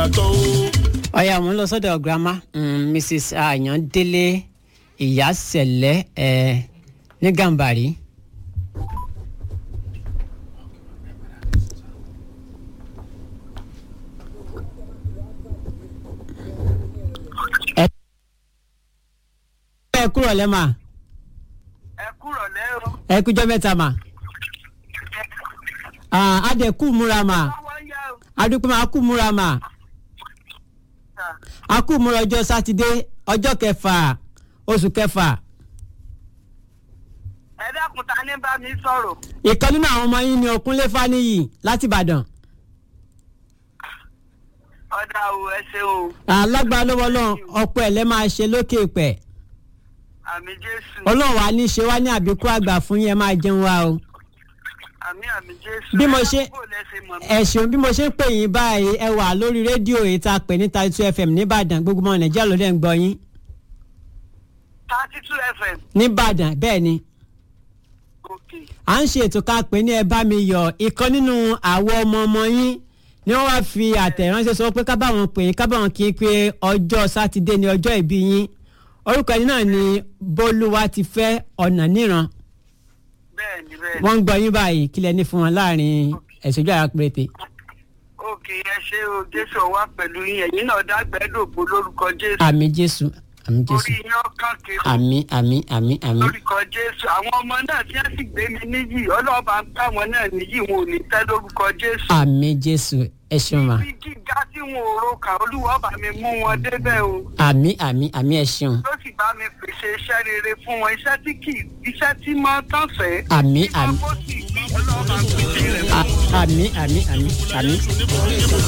yàtọ̀ o. ọ̀yà mo ń lọ sọ́dọ̀ grandma mm, mrs ayandele ìyásẹ̀lẹ̀ ẹ̀ ní gàmbàrí. ẹ ẹ kúrò lẹ́mà ẹ kúrò lẹ́rọ. ẹ kújọ́ mẹ́ta mà Ah, adẹ̀kú múra mà wọ́n yá o. adúpẹ́ máa kú múra mà a kú múra ọjọ́ sátidé ọjọ́ kẹfà oṣù kẹfà ẹ dákun ta ní bá mi sọ̀rọ̀. ìkan nínú àwọn ọmọ yín ni ọkùnlé fáníyì láti ìbàdàn ọ̀dà o ẹ ṣeun o. alágbára lọ́wọ́ náà ọ̀pọ̀ ẹ̀ lẹ́ máa ṣe lókè pẹ̀ àmì jésù. ọlọ́run wa ní ṣe wá ní àbíkú àgbà fún yẹn máa jẹun wa o àmì àmì jésù. Bí mo ṣe- ẹ dákun bò lẹ́sẹ̀ mọ̀ mí. ẹ ṣeun bí mo ṣe ń pè yín báyìí ẹ wà lórí rédíò èyí tá a pè ní thirty two fm nìbàdàn gbogbo ọmọ nàìjíríà ló dẹ̀ ń gbọ́ yín thirty two fm. nìbàdàn bẹ́ẹ̀ ni òkè. à ń ṣe ètò ká pè ní ẹ bá mi yọ ìkan nínú àwọn ọmọ ọmọ yín ni wọ́n wá fi àtẹ̀ránṣẹ́ sọ pé ká bá wọn pè yín ká bá wọn kí n pé ọjọ́ sátidé ni ọjọ́ ìbí yín orúkọ ẹni náà ni bólúwa ti fẹ́ ọ̀nà níran bẹ́ẹ̀ni bẹ́ẹ̀ni. wọ́n ń gbọ́ yín báyìí kílẹ̀ ní fún wọn láàrin ẹ̀sọ́jú àrà péréte òkè ẹ ṣe o jésù wà pẹ̀lú yín ẹ̀yin náà dágbẹ́dògbò lórúkọ jésù. àmì jésù àmì jésù orí yín ọkàn kiri. àmì àmì àmì àmì lórúkọ jésù àwọn ọmọ náà tí wọ́n sì gbé mi níyì ọlọ́ọ̀bá ń gbà wọ́n náà níyì wọn ò ní tẹ́ lórúkọ jésù. àmì jésù ẹ ṣeun ma ibi gíga tí wọn ò ro kà olúwa bá mi mú wọn débẹ̀ o. àmì àmì àmì ẹ ṣeun ló sì bá mi pèsè iṣẹ́ rere fún wọn iṣẹ́ tí kì í iṣẹ́ tí máa tán fẹ́. àmì àmì ọlọ́ọ̀bá pèsè rẹ̀ fún wọn. àmì àmì àmì àmì.